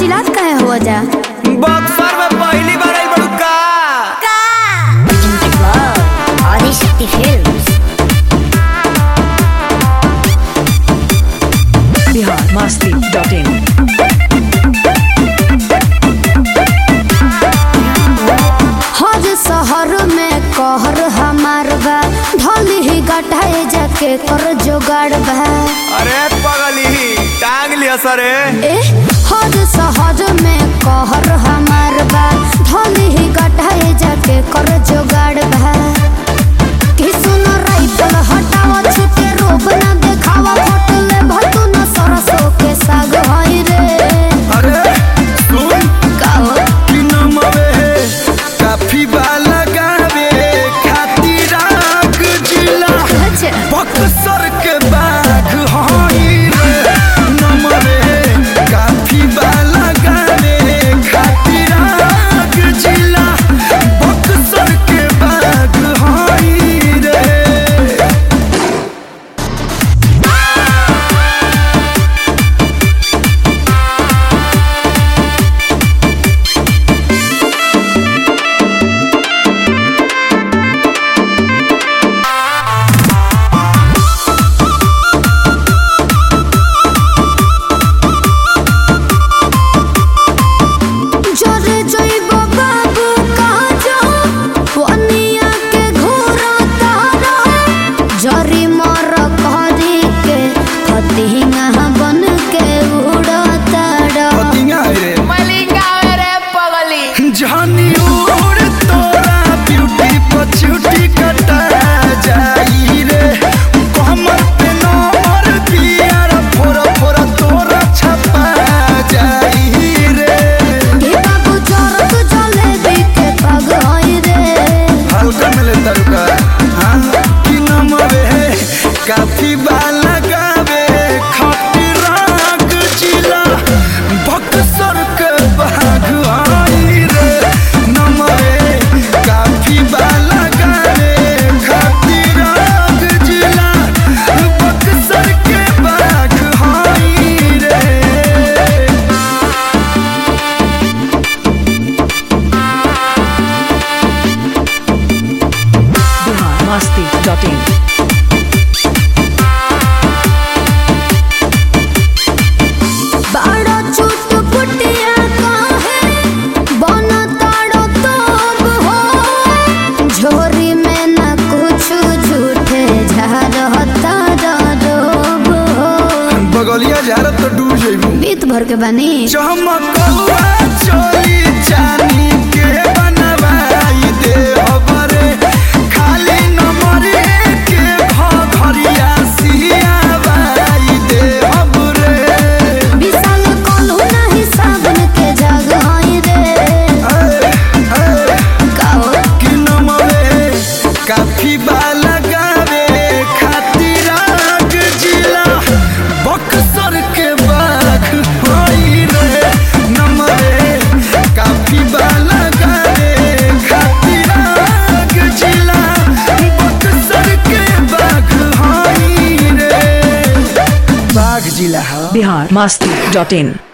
चिल्लात कहे हो जा बक्सर में पहली बार आई बड़ू का Adishakti films Bihar Masti dot in हर शहर में कहर हमार बा ढोली ही गटाए जाके कर जोगाड़ बा अरे पगली टांग लिया सरे ए हर शहर में कहर हमार बा ढोली ही गटाए जाके कर जोगाड़ बा कि सुनो राइफल हटावा छुटे रोब ना देखावा फोटो ले भतू न सरसों के साग होई रे अरे सुन गाओ कि नमवे काफी बाला गावे खातिर आग जिला अच्छा बक्सर के बाग हई रे नमवे काफी बाला गावे खातिर आग जिला बक्सर के बाग हई रे জরে জৈব বাবু কাজ পনিয়া के ঘোরা তারা জরি মর করি के फतिंगा बन के उड़ा तारा पतिया रे मलिंगा रे पगली जानी उड़ तोरा ब्यूटी पछूटी कटा जाई रे कमर पे नंबर दिया फोरा फोरा तोरा छपा जाई रे के बाबू जरत जलेबी के पग होई रे हल्का मिले तरुका हाँ कि नमवे काफी बाला गावे खाटी राग जिला बक्सर के बाग आई रे नमवे काफी बाला गावे खाटी राग जिला बक्सर के बाग आई रे बिहार मस्ती डॉट इन बड़ा चुट पुटिया काहे बन ताड़ो तोब हो झोरी में न कुछ झूठे झारता रोब हो बगलिया झारत तो डूब जइबू बीत भर के बनी चमकौआ चोली चानी के बनवाई दे अबरे खाली नंबरे के घरिया सियावाई दे अबरे विशाल कोल्हू नहीं साबन के जग होई रे गाओ कि नमरे काफी बाला गावे खातिर आग जिला बक्सर के बाग होई रे नमरे काफी बाला गावे खातिर आग जिला बक्सर के बाग होई रे बाग जिला हा बिहार मस्ती डॉट इन